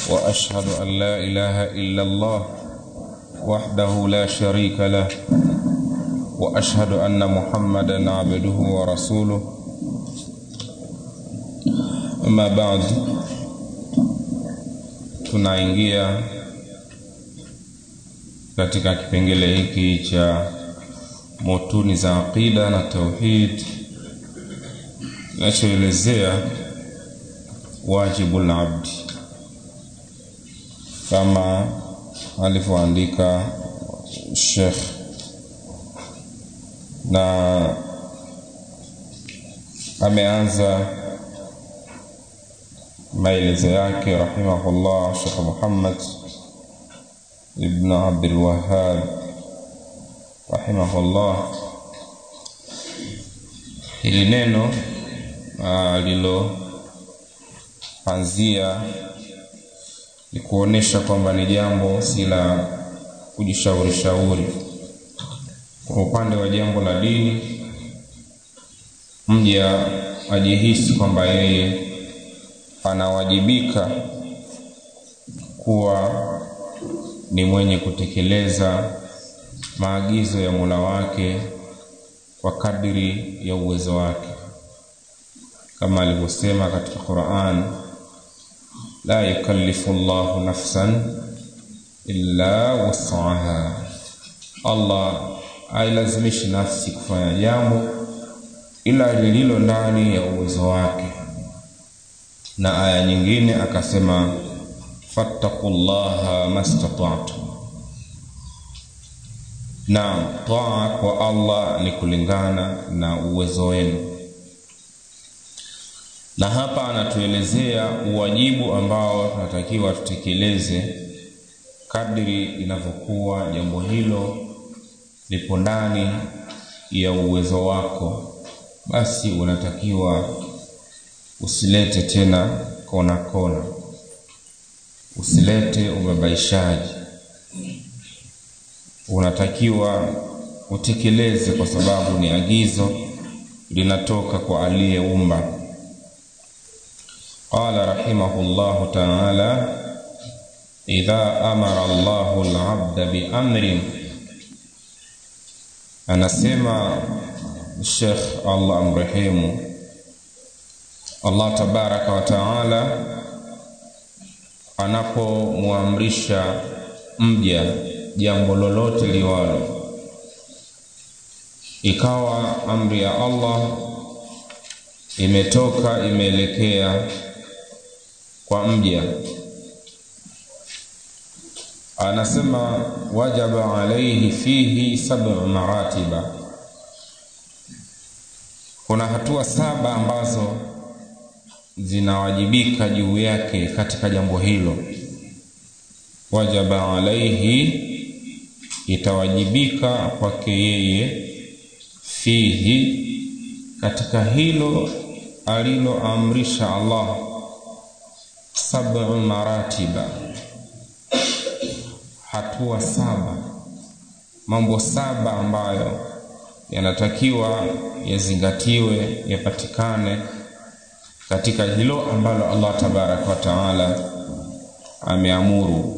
واشهد ان لا اله الا الله وحده لا شريك له واشهد ان محمدا عبده ورسوله اما بعد tunaingia katika kipengele hiki cha motuni za aqida na tauhid kinachoelezea wajibu labdi kama alivyoandika Sheikh na ameanza maelezo yake rahimahullah Sheikh Muhammad ibn Abdul Wahhab rahimahullah hili neno aliloanzia ni kuonesha kwamba ni jambo si la kujishauri shauri kwa upande wa jambo la dini mja ajihisi kwamba yeye anawajibika kuwa ni mwenye kutekeleza maagizo ya Mola wake kwa kadiri ya uwezo wake kama alivyosema katika Qur'an la yukallifu Allahu nafsan illa wus'aha Allah hailazimishi nafsi kufanya jambo ila lililo ndani ya uwezo wake na aya nyingine akasema fattaqullaha mastata'tum na taa kwa Allah ni kulingana na uwezo wenu na hapa anatuelezea uwajibu ambao tunatakiwa tutekeleze kadri inavyokuwa jambo hilo lipo ndani ya uwezo wako basi unatakiwa usilete tena kona kona usilete ubabaishaji unatakiwa utekeleze kwa sababu ni agizo linatoka kwa aliyeumba قال رحمه الله تعالى إذا أمر الله العبد بأمر anasema Sheikh Allah amrehemu Allah tabaraka wa taala anapomwamrisha mja jambo lolote liwalo ikawa amri ya Allah imetoka imeelekea kwa mja anasema wajaba alaihi fihi sab'u maratiba kuna hatua saba ambazo zinawajibika juu yake katika jambo hilo wajaba alaihi itawajibika kwake yeye fihi katika hilo aliloamrisha Allah sab'u maratiba hatua saba mambo saba ambayo yanatakiwa yazingatiwe yapatikane katika hilo ambalo Allah tabaraka wa taala ameamuru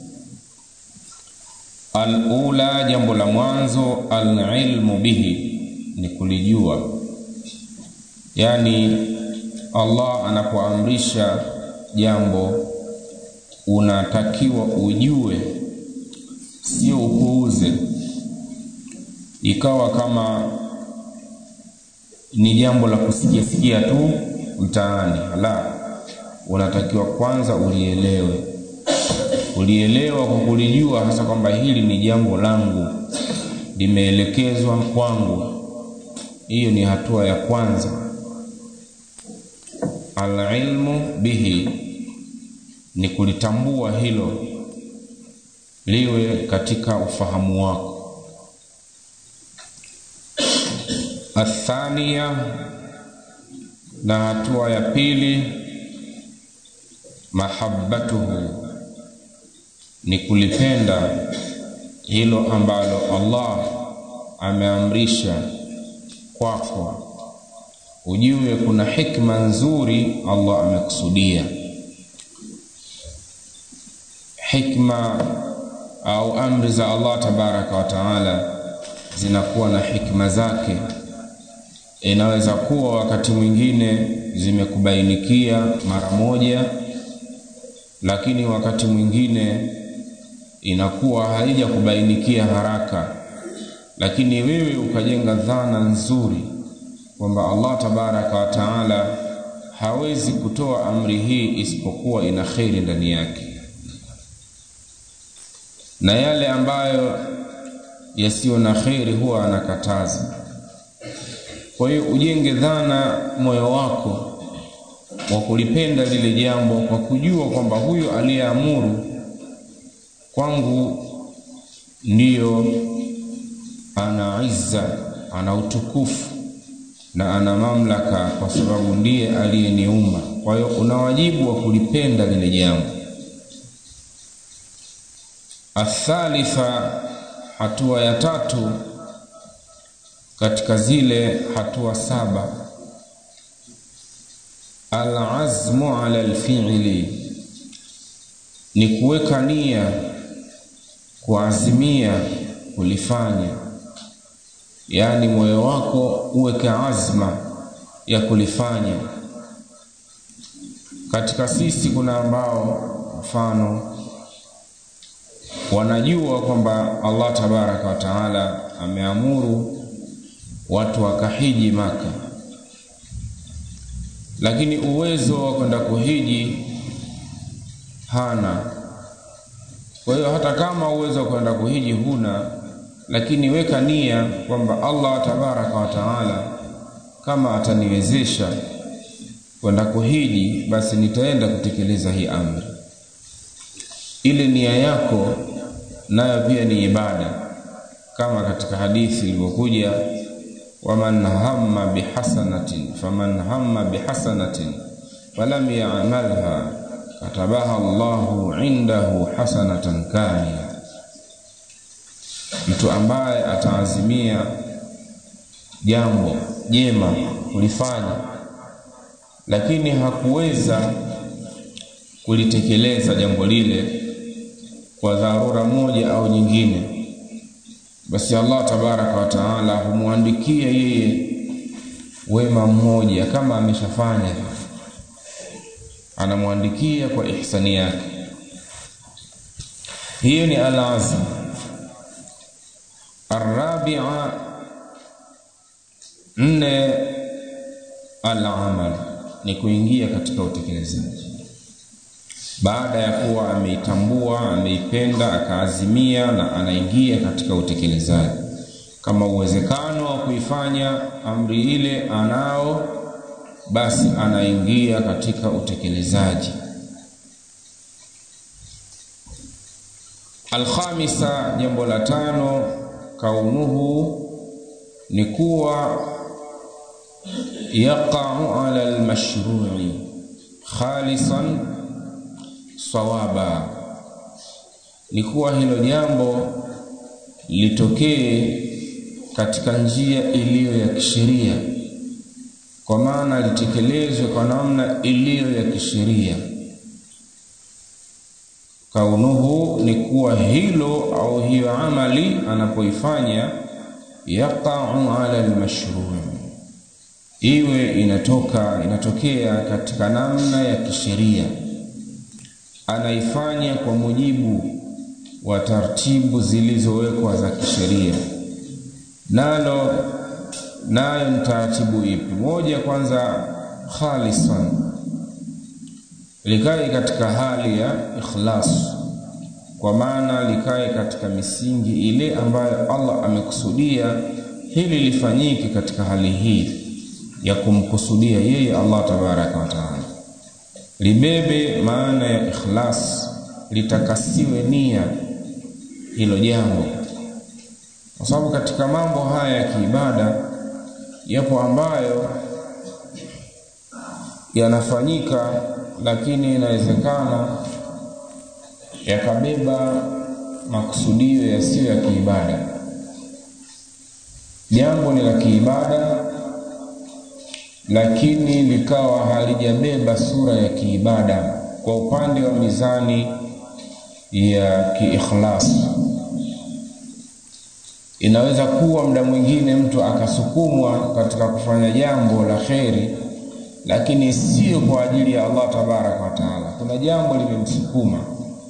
alula jambo la mwanzo alilmu bihi ni kulijua yani Allah anapoamrisha jambo unatakiwa ujue sio upuuze ikawa kama ni jambo la kusikia sikia tu mtaani la unatakiwa kwanza ulielewe ulielewa kwa kulijua hasa kwamba hili ni jambo langu limeelekezwa kwangu hiyo ni hatua ya kwanza alilmu bihi ni kulitambua hilo liwe katika ufahamu wako athania na hatua ya pili mahabbatuhu ni kulipenda hilo ambalo Allah ameamrisha kwako ujue kuna hikma nzuri Allah amekusudia hikma au amri za Allah tabaraka wa taala zinakuwa na hikma zake. Inaweza kuwa wakati mwingine zimekubainikia mara moja, lakini wakati mwingine inakuwa haijakubainikia haraka, lakini wewe ukajenga dhana nzuri kwamba Allah tabaraka wa taala hawezi kutoa amri hii isipokuwa ina kheri ndani yake, na yale ambayo yasiyo na kheri huwa anakataza. Kwa hiyo ujenge dhana moyo wako wa kulipenda lile jambo kwa kujua kwamba huyo aliyeamuru kwangu ndiyo ana izza, ana utukufu na ana mamlaka, kwa sababu ndiye aliyeniumba. Kwa hiyo una wajibu wa kulipenda lile jambo. Athalitha, hatua ya tatu katika zile hatua saba, alazmu ala alfi'li, ni kuweka nia, kuazimia kulifanya, yaani moyo wako uweke azma ya kulifanya. Katika sisi kuna ambao mfano wanajua kwamba Allah tabaraka wa taala ameamuru watu wakahiji Maka, lakini uwezo wa kwenda kuhiji hana. Kwa hiyo hata kama uwezo wa kwenda kuhiji huna, lakini weka nia kwamba Allah tabaraka wa taala kama ataniwezesha kwenda kuhiji, basi nitaenda kutekeleza hii amri. Ile nia yako nayo pia ni ibada, kama katika hadithi ilivyokuja waman hamma bihasanatin faman hamma bihasanatin falam yamalha katabaha Allahu indahu hasanatan kamila, mtu ambaye ataazimia jambo jema kulifanya lakini hakuweza kulitekeleza jambo lile kwa dharura moja au nyingine, basi Allah tabaraka wa taala humwandikia yeye wema mmoja, kama ameshafanya anamwandikia kwa ihsani yake. Hiyo ni alazm. Arabia, nne, alamal ni kuingia katika utekelezaji baada ya kuwa ameitambua ameipenda akaazimia na anaingia katika utekelezaji. Kama uwezekano wa kuifanya amri ile anao, basi anaingia katika utekelezaji. Alkhamisa, jambo la tano, kaunuhu ni kuwa yaqau ala almashrui khalisan sawaba, ni kuwa hilo jambo litokee katika njia iliyo ya kisheria, kwa maana litekelezwe kwa namna iliyo ya kisheria. Kaunuhu ni kuwa hilo au hiyo amali anapoifanya, yaqau ala almashruu, iwe inatoka inatokea katika namna ya kisheria anaifanya kwa mujibu wa taratibu zilizowekwa za kisheria. Nalo nayo ni taratibu ipi? Moja, kwanza khalisan, likae katika hali ya ikhlas, kwa maana likae katika misingi ile ambayo Allah amekusudia hili lifanyike katika hali hii ya kumkusudia yeye Allah tabaraka wa taala libebe maana ya ikhlas, litakasiwe nia hilo jambo, kwa sababu katika mambo haya ya kiibada yapo ambayo yanafanyika, lakini inawezekana yakabeba makusudio yasiyo ya kiibada. Jambo ni la kiibada lakini likawa halijabeba sura ya kiibada kwa upande wa mizani ya kiikhlas inaweza kuwa muda mwingine mtu akasukumwa katika kufanya jambo la kheri lakini sio kwa ajili ya Allah tabaraka wa taala. Kuna jambo limemsukuma,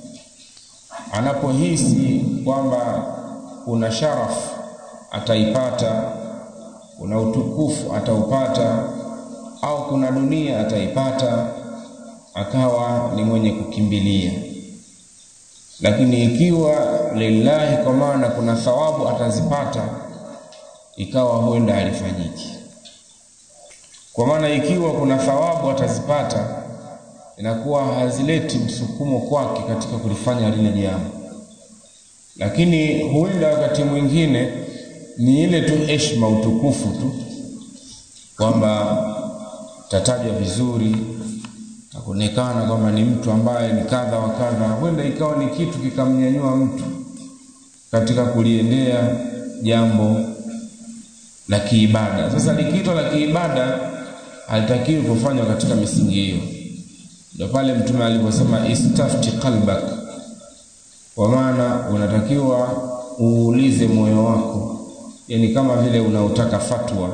anapohisi kwamba kuna sharaf ataipata, kuna utukufu ataupata, au kuna dunia ataipata, akawa ni mwenye kukimbilia. Lakini ikiwa lillahi, kwa maana kuna thawabu atazipata, ikawa huenda halifanyiki kwa maana ikiwa kuna thawabu atazipata, inakuwa hazileti msukumo kwake katika kulifanya lile jambo. Lakini huenda wakati mwingine ni ile tu heshima, utukufu tu, kwamba tatajwa vizuri, takuonekana kwamba ni mtu ambaye ni kadha wa kadha. Huenda ikawa ni kitu kikamnyanyua mtu katika kuliendea jambo la kiibada. Sasa likiitwa la kiibada halitakiwi kufanywa katika misingi hiyo. Ndio pale Mtume aliposema istafti qalbak, kwa maana unatakiwa uulize moyo wako, yani kama vile unautaka fatwa,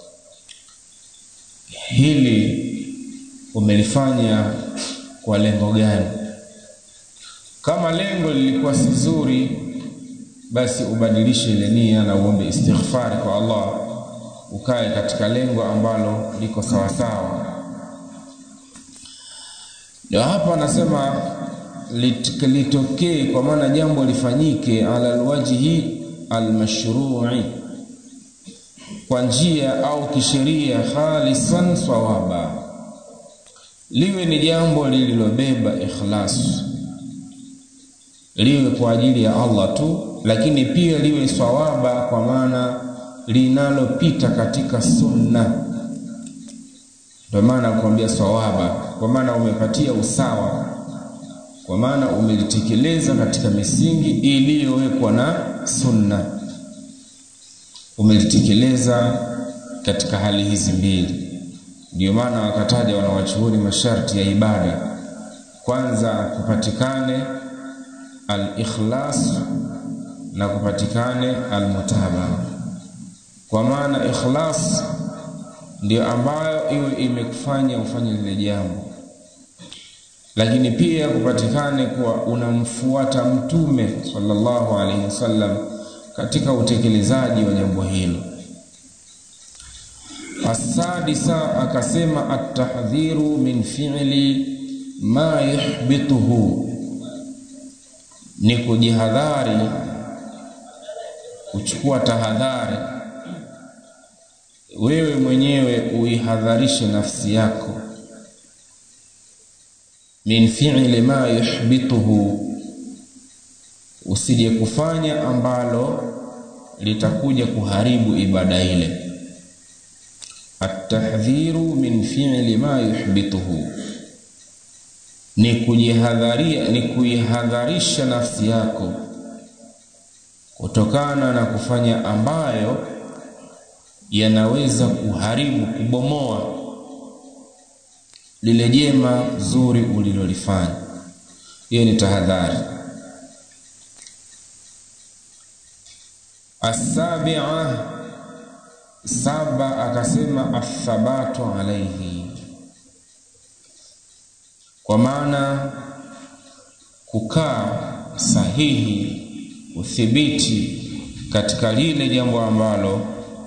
hili umelifanya kwa lengo gani? Kama lengo lilikuwa si zuri, basi ubadilishe ile nia na uombe istighfari kwa Allah ukae katika lengo ambalo liko sawasawa. Ndio hapa anasema lit, litokee kwa maana jambo lifanyike ala alwajhi almashru'i, kwa njia au kisheria, khalisan sawaba, liwe ni jambo lililobeba ikhlas, liwe kwa ajili ya Allah tu, lakini pia liwe sawaba, kwa maana linalopita katika sunna. Ndio maana kuambia sawaba, kwa maana umepatia usawa, kwa maana umelitekeleza katika misingi iliyowekwa na sunna, umelitekeleza katika hali hizi mbili. Ndio maana wakataja wanawachuoni masharti ya ibada, kwanza kupatikane al-ikhlas na kupatikane al-mutabaa kwa maana ikhlas ndio ambayo iwe imekufanya ufanye lile jambo, lakini pia kupatikane kuwa unamfuata Mtume sallallahu alaihi wasallam katika utekelezaji wa jambo hilo. Asadisa akasema atahdhiru min fi'li ma yuhbituhu, ni kujihadhari, kuchukua tahadhari wewe mwenyewe uihadharishe nafsi yako, min fi'li ma yuhbituhu, usije kufanya ambalo litakuja kuharibu ibada ile. Atahdhiru min fi'li ma yuhbituhu, ni kujihadharia, ni kuihadharisha nafsi yako kutokana na kufanya ambayo yanaweza kuharibu kubomoa lile jema zuri ulilolifanya. Hiyo ni tahadhari. Asabia, saba akasema athabatu alaihi, kwa maana kukaa sahihi, uthibiti katika lile jambo ambalo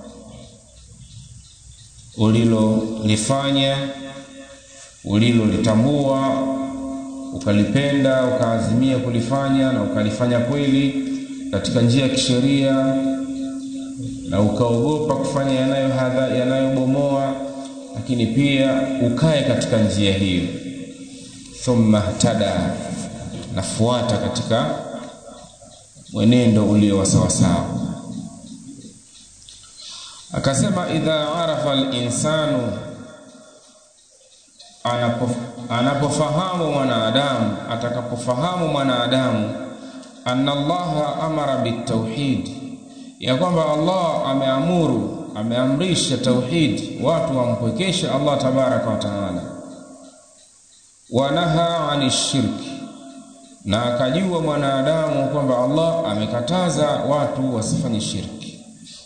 ulilolifanya ulilolitambua ukalipenda ukaazimia kulifanya na ukalifanya kweli katika njia ya kisheria na ukaogopa kufanya yanayobomoa yanayo, lakini pia ukae katika njia hiyo. Thumma htada, nafuata katika mwenendo ulio wa sawasawa. Akasema idha arafa al-insanu, anapofahamu mwanadamu, atakapofahamu mwanadamu, anna Allaha amara bitauhid, ya kwamba Allah ameamuru, ameamrisha tauhid, watu wampwekeshe Allah tabaraka wa taala, wanaha ani shirki, na akajua mwanadamu kwamba Allah amekataza watu wasifanye shirki,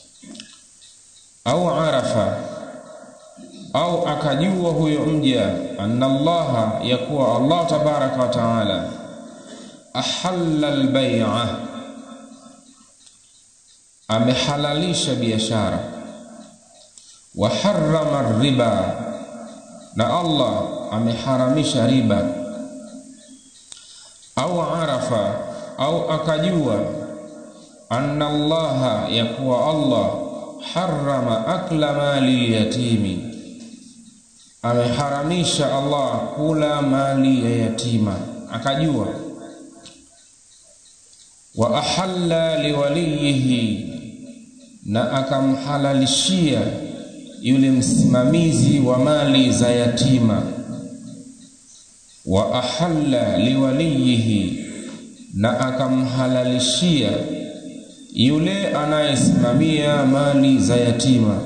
au arafa au akajua huyo mja anna Allaha, ya kuwa Allah tabaraka wa taala ahalla albay'a, amehalalisha biashara, wa harrama riba, na Allah ameharamisha riba au arafa au akajua anna Allaha, ya kuwa Allah harrama akla mali yatimi, ameharamisha Allah kula mali ya yatima, akajua. Wa ahalla liwaliyihi, na akamhalalishia yule msimamizi wa mali za yatima wa ahalla liwaliyihi, na akamhalalishia yule anayesimamia mali za yatima,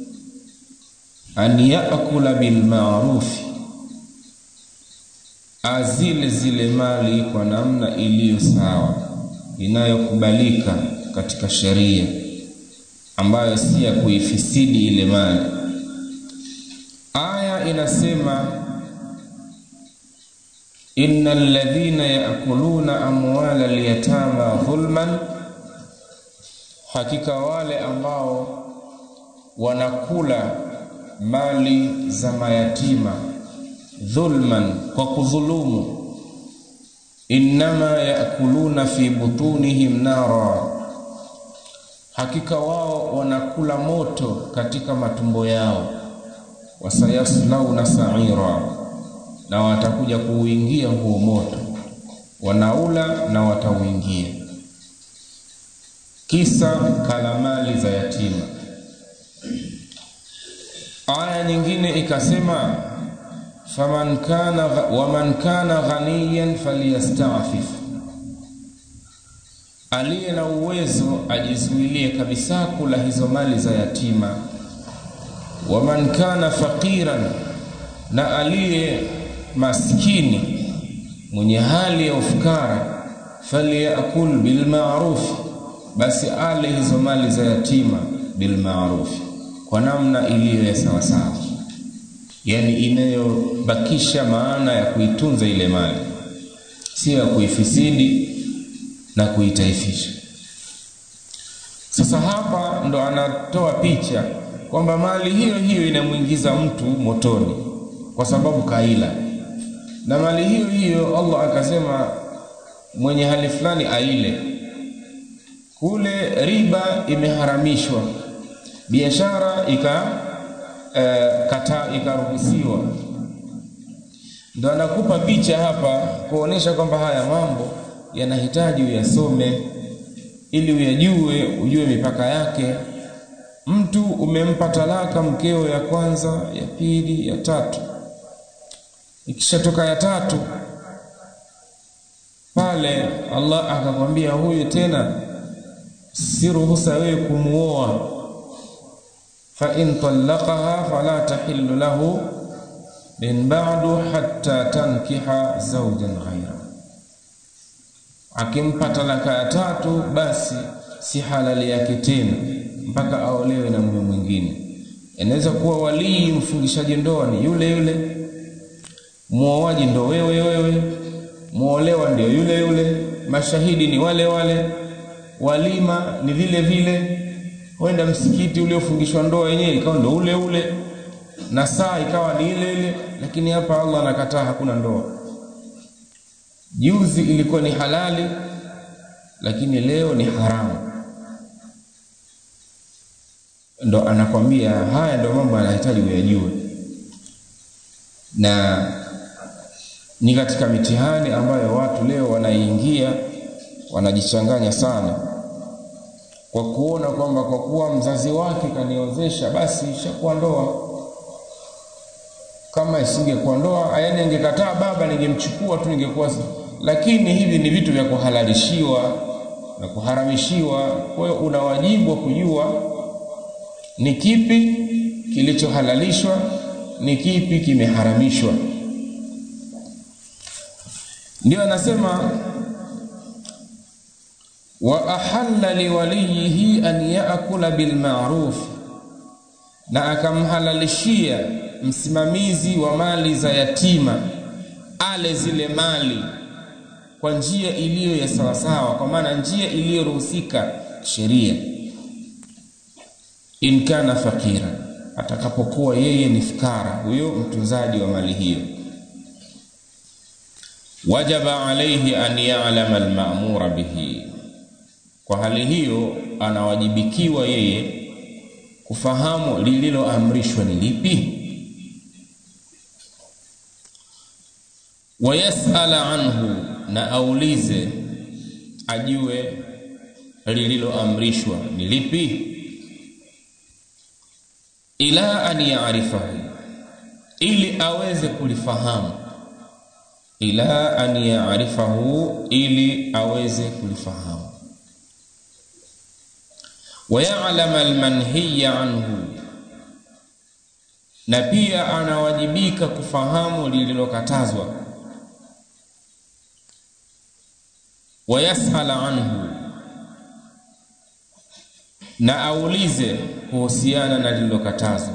an yakula bilmarufi, azile zile mali kwa namna iliyo sawa inayokubalika katika sheria, ambayo si ya kuifisidi ile mali. Aya inasema inna alladhina yaakuluna amwala alyatama dhulman, hakika wale ambao wanakula mali za mayatima dhulman, kwa kudhulumu. Innama yaakuluna fi butunihim nara, hakika wao wanakula moto katika matumbo yao. Wasayaslauna saira na watakuja kuuingia huo moto, wanaula na watauingia. Kisa kala mali za yatima. Aya nyingine ikasema, faman kana waman kana ghaniyan falyastafif, aliye na uwezo ajizuilie kabisa kula hizo mali za yatima. Waman kana faqiran, na aliye maskini mwenye hali ya ufukara, falyakul bilmarufi, basi ale hizo mali za yatima bilmarufi, kwa namna iliyo ya sawasawa, yani inayobakisha maana ya kuitunza ile mali, sio ya kuifisidi na kuitaifisha. Sasa hapa ndo anatoa picha kwamba mali hiyo hiyo inamwingiza mtu motoni kwa sababu kaila na mali hiyo hiyo Allah akasema mwenye hali fulani aile. Kule riba imeharamishwa, biashara ika e, kata ikaruhusiwa. Ndo anakupa picha hapa kuonesha kwamba haya mambo yanahitaji uyasome ili uyajue, ujue mipaka yake. Mtu umempa talaka mkeo ya kwanza, ya pili, ya tatu ikishatoka ya tatu pale, Allah akakwambia huyu tena si ruhusa wewe kumuoa, fa in talaqaha fala tahillu lahu min ba'du hatta tankiha zawjan ghayra, akimpa talaka ya tatu basi si halali yake tena mpaka aolewe na mume mwingine. Inaweza kuwa walii mfungishaji ndoa ni yule yule muoaji ndo wewe wewe, muolewa ndio yule yule, mashahidi ni wale wale, walima ni vile vile, wenda msikiti uliofungishwa ndoa yenyewe ikawa ndo ule ule, na saa ikawa ni ile ile, lakini hapa Allah anakataa, hakuna ndoa. Juzi ilikuwa ni halali, lakini leo ni haramu. Ndo anakwambia haya ndo mambo anahitaji uyajue na ni katika mitihani ambayo watu leo wanaingia wanajichanganya sana, kwa kuona kwamba kwa kuwa mzazi wake kaniozesha basi ishakuwa ndoa. Kama isingekuwa ndoa, yaani angekataa baba, ningemchukua tu, ningekuwa. Lakini hivi ni vitu vya kuhalalishiwa na kuharamishiwa. Kwa hiyo una wajibu wa kujua ni kipi kilichohalalishwa, ni kipi kimeharamishwa. Ndio anasema wa ahalla liwaliyihi an yaakula bilmaruf, na akamhalalishia msimamizi wa mali za yatima ale zile mali kwa njia iliyo ya sawasawa, kwa maana njia iliyoruhusika sheria. In kana fakira, atakapokuwa yeye ni fukara, huyo mtunzaji wa mali hiyo. Wajaba alaihi an ya'lama almamura bihi, kwa hali hiyo anawajibikiwa yeye kufahamu lililoamrishwa ni lipi. Wayasala anhu, na aulize ajue lililoamrishwa ni lipi. Ila an yaarifahu, ili aweze kulifahamu. Ila an yaarifahu, ili aweze kulifahamu. Wayalama almanhiya anhu, na pia anawajibika kufahamu lililokatazwa. Wayasala anhu, na aulize kuhusiana na lililokatazwa.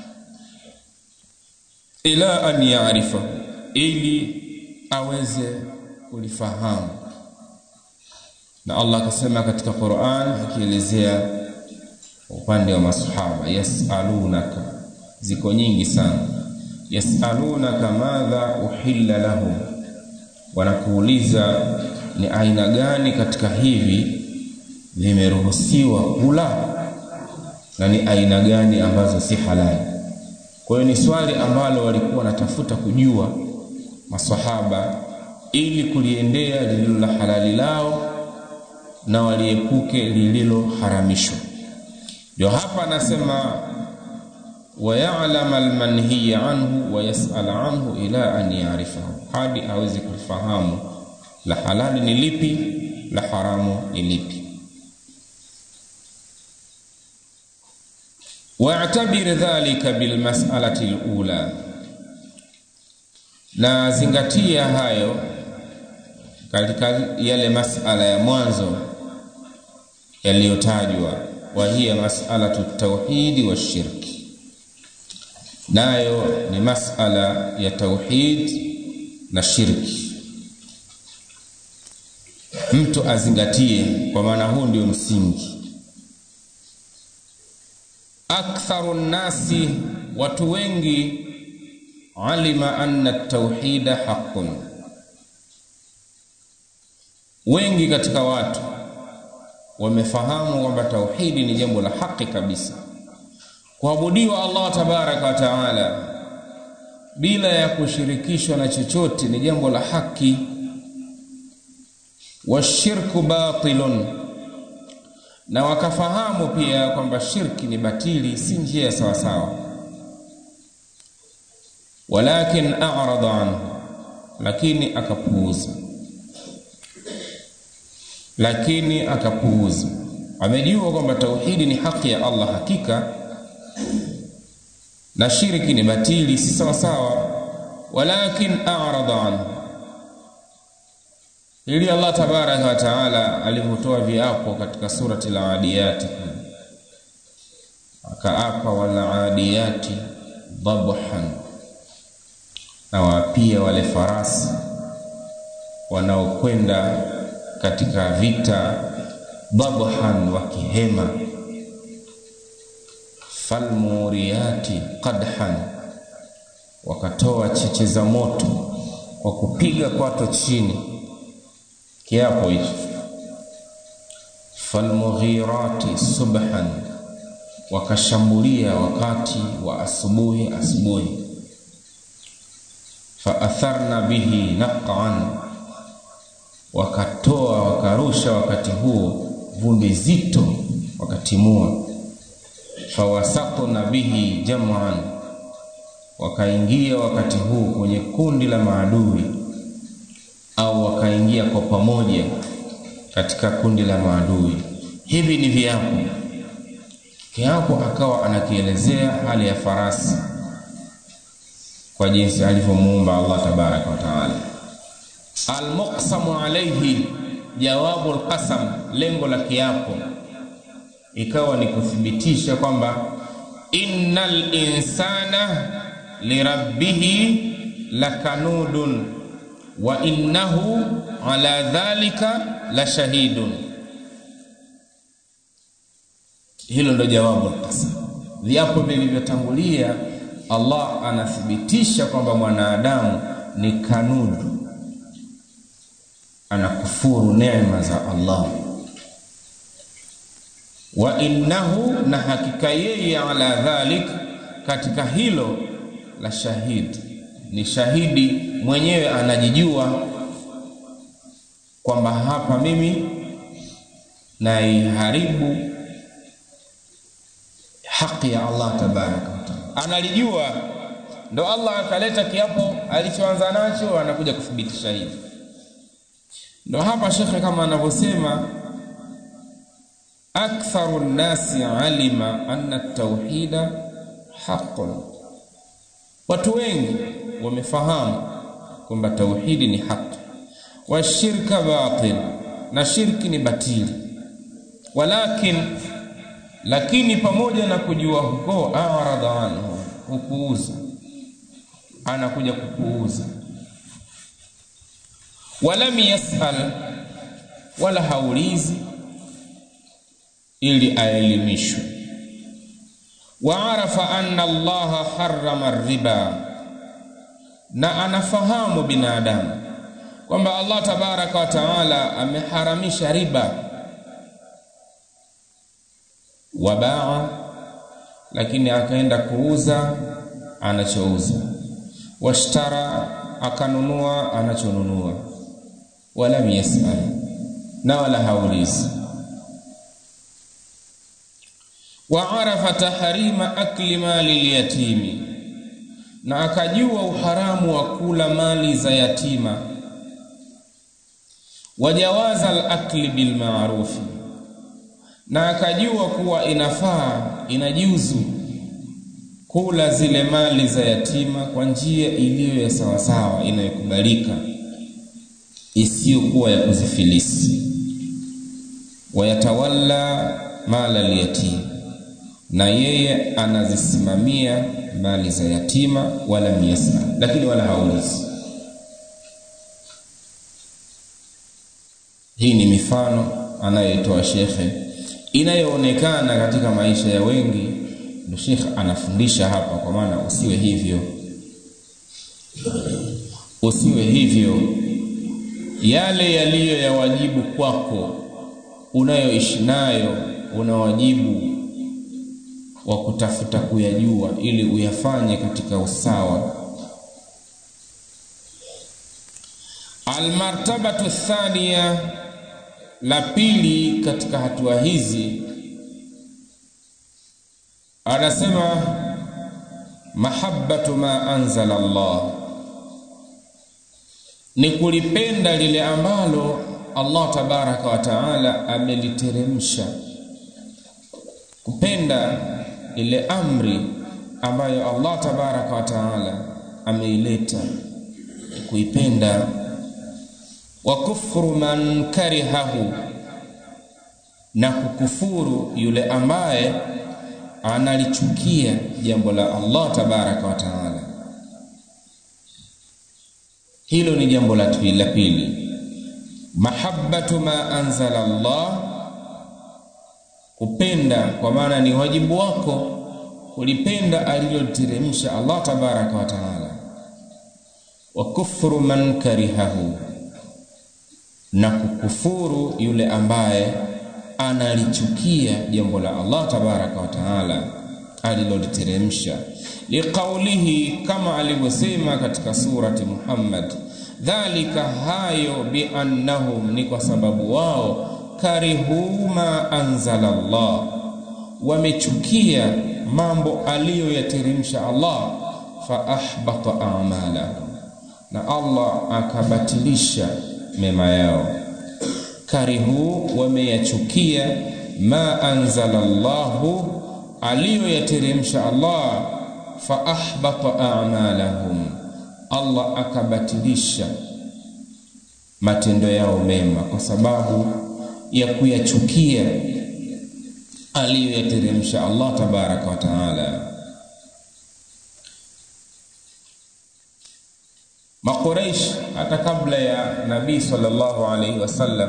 Ila an yaarifahu, ili aweze kulifahamu. Na Allah akasema katika Qur'an akielezea upande wa masahaba, yasalunaka, ziko nyingi sana. Yasalunaka madha uhilla lahum, wanakuuliza ni aina gani katika hivi vimeruhusiwa kula na ni aina gani ambazo si halali. Kwa hiyo ni swali ambalo walikuwa wanatafuta kujua masahaba ili kuliendea lililo la halali lao na waliepuke lililoharamishwa. Ndio hapa anasema wayalama almanhiya anhu wayasala anhu ila an yarifahu, hadi aweze kufahamu la halali ni lipi, la haramu ni lipi. Wa'tabir dhalika bilmas'alati alula, na zingatia hayo katika yale masala ya mwanzo yaliyotajwa, wa hiya mas'alatu tauhidi wa shirki, nayo ni masala ya tauhid na shirki. Mtu azingatie, kwa maana huu ndio msingi. Aktharu nnasi, watu wengi, alima anna tauhida haqqun, wengi katika watu wamefahamu kwamba tauhidi ni jambo la haki kabisa, kuabudiwa Allah tabaraka wa taala bila ya kushirikishwa na chochote ni jambo la haki. Washirku batilun, na wakafahamu pia kwamba shirki ni batili, si njia ya sawasawa. Walakin a'rada anhu, lakini akapuuza lakini akapuuza. Amejua kwamba tauhidi ni haki ya Allah hakika, na shirki ni batili, si sawa sawa. Walakin a'rada anhu, ili Allah tabaraka wa taala alivyotoa viapo katika surati al-Adiyati, akaapa wal-adiyati dhabhan, na wapia wale farasi wanaokwenda katika vita dhabhan, wakihema. Falmuriyati qadhan, wakatoa cheche za moto kwa kupiga kwato chini, kiapo hicho. Falmughirati subhan, wakashambulia wakati wa asubuhi asubuhi. Faatharna bihi naqan wakatoa wakarusha wakati huo vumbi zito, wakatimua. Fawasatna bihi jam'an, wakaingia wakati huo kwenye kundi la maadui, au wakaingia kwa pamoja katika kundi la maadui. Hivi ni viapo. Kiapo akawa anakielezea hali ya farasi kwa jinsi alivyomuumba Allah tabaraka wa taala almuqsamu alayhi, jawabu alqasam lengo la kiapo ikawa ni kuthibitisha kwamba innal insana lirabbihi lakanudun wa innahu ala dhalika la shahidun hilo ndo jawabu alqasam viapo vilivyotangulia Allah anathibitisha kwamba mwanadamu ni kanudu anakufuru neema za Allah wa innahu na hakika yeye ala dhalik katika hilo la shahidi ni shahidi mwenyewe anajijua kwamba hapa mimi naiharibu haki ya Allah tabaraka wa taala analijua ndo Allah akaleta kiapo alichoanza nacho anakuja kuthibitisha hivi ndo hapa shekhe kama anavyosema aktharu nnasi alima anna tauhida haqqun watu wengi wamefahamu kwamba tauhidi ni haki washirka batil na shirki ni batili walakin lakini pamoja na kujua huko aradha anhu hupuuza anakuja kupuuza walam yasal wala haulizi ili aelimishwe waarafa anna allaha harrama riba na anafahamu binadamu kwamba allah tabaraka wa taala ameharamisha riba wabaa lakini akaenda kuuza anachouza washtara akanunua anachonunua walam yasal na wala haulizi waarafa taharima akli mali lyatimi na akajua uharamu wa kula mali za yatima wajawaza alakli bilmarufi na akajua kuwa inafaa inajuzu kula zile mali za yatima kwa njia iliyo ya sawasawa inayokubalika isiyokuwa ya kuzifilisi wayatawalla mala lyatim na yeye anazisimamia mali za yatima wala miesa lakini wala haulizi hii ni mifano anayoitoa shekhe inayoonekana katika maisha ya wengi ndo shekhe anafundisha hapa kwa maana usiwe hivyo usiwe hivyo yale yaliyo ya wajibu kwako unayoishi nayo una wajibu wa kutafuta kuyajua ili uyafanye katika usawa almartabatu thania la pili katika hatua hizi anasema mahabbatu ma anzala Allah ni kulipenda lile ambalo Allah tabaraka wa taala ameliteremsha kupenda ile amri ambayo Allah tabaraka wa taala ameileta kuipenda wa kufru man karihahu na kukufuru yule ambaye analichukia jambo la Allah tabaraka wa taala hilo ni jambo la pili mahabbatu ma anzala Allah kupenda kwa maana ni wajibu wako kulipenda aliloteremsha Allah tabaraka wa taala wa kufru man karihahu na kukufuru yule ambaye analichukia jambo la Allah tabaraka wa taala aliloliteremsha liqaulihi kama alivyosema katika surati Muhammad dhalika hayo biannahum ni kwa sababu wao karihu ma anzala Allah wamechukia mambo aliyoyateremsha Allah fa ahbata a'malahum na Allah akabatilisha mema yao karihu wameyachukia ma anzala Allahu aliyoyateremsha Allah fa ahbata a'malahum Allah akabatilisha matendo yao mema kwa sababu ya kuyachukia aliyoyateremsha Allah tabaraka wa taala. Makuraish hata kabla ya Nabii sallallahu alaihi wasallam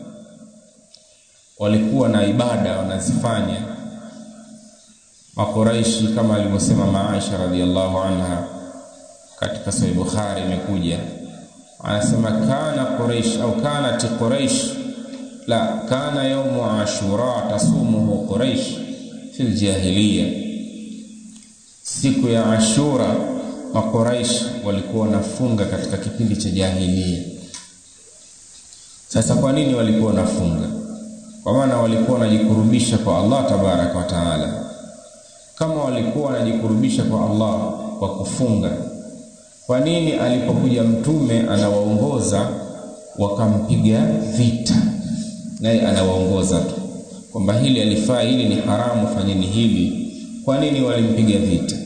walikuwa na ibada wanazifanya. Makuraishi kama alivyosema Maisha radhiallahu anha katika Sahih Bukhari imekuja, anasema kana Quraish au kanat Quraish la kana yaumu ashura tasumuhu Quraish fil jahiliya, siku ya Ashura Makuraish walikuwa wanafunga katika kipindi cha jahiliya. Sasa kwa nini walikuwa wanafunga? Kwa maana walikuwa wanajikurubisha kwa Allah tabaraka wa taala. Kama walikuwa wanajikurubisha kwa Allah kwa kufunga, kwa nini alipokuja mtume anawaongoza wakampiga vita, naye anawaongoza tu kwamba hili alifaa, hili ni haramu, fanyeni hili? Kwa nini walimpiga vita?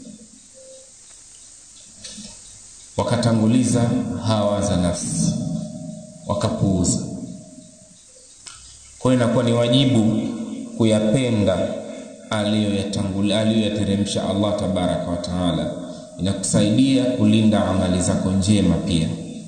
Wakatanguliza hawa za nafsi, wakapuuza. Kwa hiyo inakuwa ni wajibu kuyapenda aliyoyatangulia aliyoyateremsha Allah tabaraka wa taala, inakusaidia kulinda amali zako njema pia.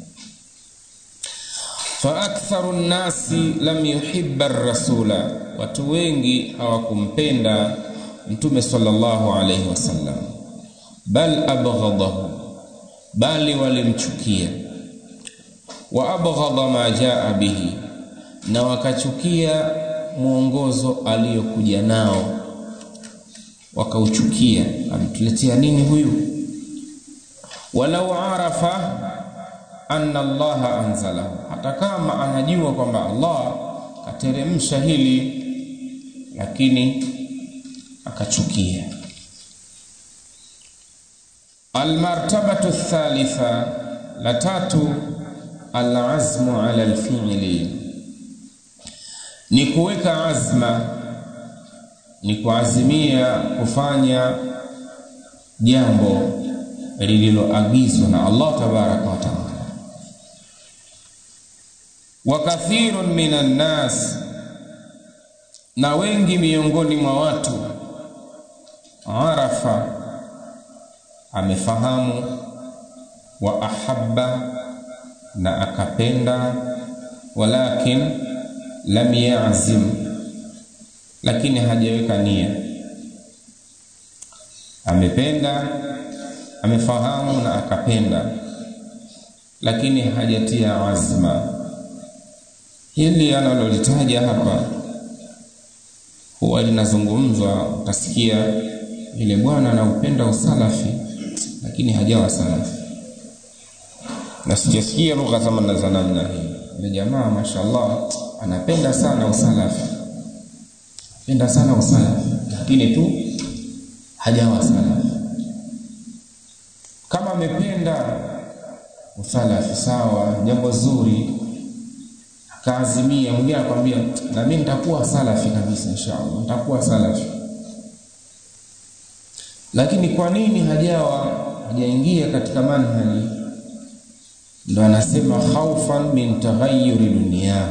fa aktharu nnasi lam yuhibba rasula, watu wengi hawakumpenda Mtume sallallahu alaihi wasallam, bal abghadahu, bali walimchukia. Wa abghadha ma jaa bihi, na wakachukia mwongozo aliyokuja nao, wakauchukia. Ametuletea nini huyu? walau arafa anna Allaha anzalahu, hata kama anajua kwamba Allah kateremsha hili, lakini akachukia. Almartabatu thalitha, la tatu, alazmu ala alfi'li, ni kuweka azma, ni kuazimia kufanya jambo lililoagizwa na Allah tabaraka wa taala. Wa kathirun minan nas, na wengi miongoni mwa watu, arafa, amefahamu, wa ahabba, na akapenda, walakin lam yazim, lakini hajaweka nia. Amependa amefahamu na akapenda, lakini hajatia azma. Hili analolitaja hapa huwa linazungumzwa, utasikia yule bwana anaupenda usalafi, lakini hajawa salafi. Na sijasikia lugha zama za namna hii. Yule jamaa mashallah anapenda sana usalafi, penda sana usalafi, lakini tu hajawa salafi kama amependa usalafi sawa, jambo zuri, akaazimia. Mwingine anakwambia na mimi nitakuwa salafi kabisa, inshallah nitakuwa salafi, lakini kwa nini hajawa hajaingia katika manhaji? Ndo anasema khaufan min taghayyuri dunia,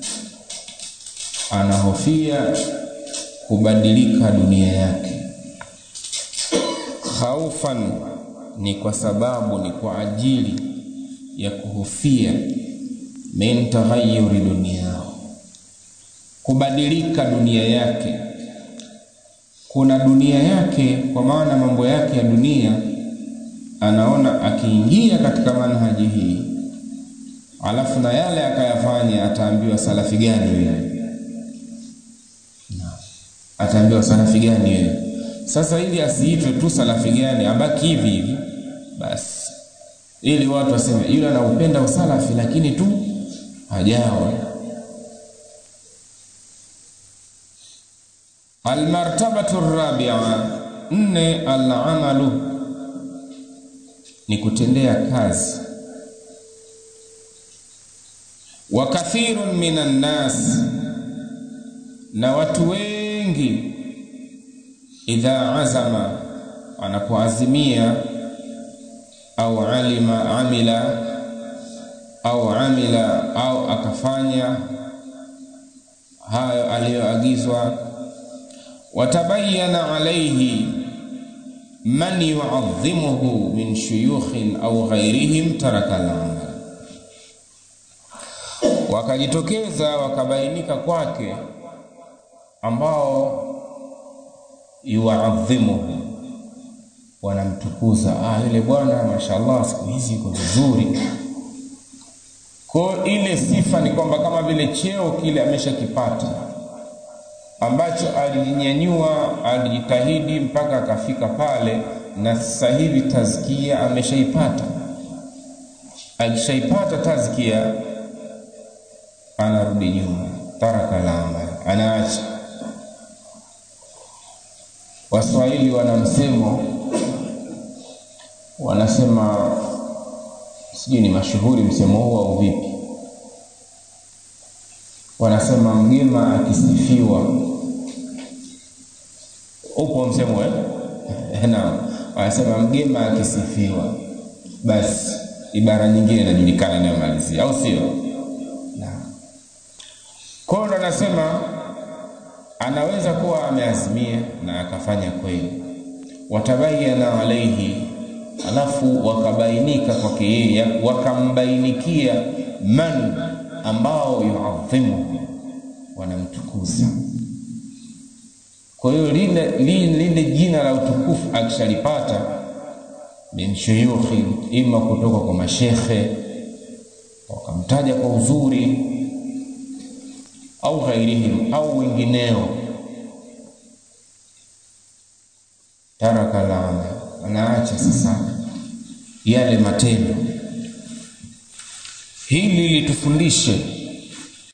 anahofia kubadilika dunia yake. Khaufan ni kwa sababu ni kwa ajili ya kuhofia min taghayyuri duniyahu, kubadilika dunia yake. Kuna dunia yake, kwa maana mambo yake ya dunia, anaona akiingia katika manhaji hii, alafu na yale akayafanya, ataambiwa salafi gani wewe? Ataambiwa salafi gani wewe? Sasa ili asiitwe tu salafi gani, abaki hivi hivi basi, ili watu waseme yule anaupenda usalafi lakini tu hajawa. Almartabatu rabia, nne, alamalu ni kutendea kazi. Wa kathirun minan nas, na watu wengi idha azama, anapoazimia au alima amila, au amila au akafanya hayo aliyoagizwa watabayana alaihi man yuadhimuhu min shuyukhin au ghairihim taraka al-amal wakajitokeza wakabainika kwake ambao yuadhimuhu wanamtukuza ah yule bwana mashallah siku hizi yuko vizuri kwa ile sifa ni kwamba kama vile cheo kile ameshakipata ambacho alijinyanyua alijitahidi mpaka akafika pale na sasa hivi tazkia ameshaipata akishaipata tazkia anarudi nyuma taraka la amal anaacha waswahili wana msemo wanasema sijui ni mashuhuri msemo huu au vipi wanasema mgema akisifiwa upo msemo eh? naam wanasema mgema akisifiwa basi ibara nyingine inajulikana inayomalizia au sio kwao ndo anasema anaweza kuwa ameazimia na akafanya kweli watabayana alaihi alafu wakabainika kwake yeye wakambainikia man ambao yuadhimuhu wanamtukuza kwa hiyo lile, lile, lile jina la utukufu akishalipata min shuyukhi ima kutoka kwa mashekhe wakamtaja kwa uzuri au ghairihim au wengineo taraka laana anaacha sasa yale matendo hili litufundishe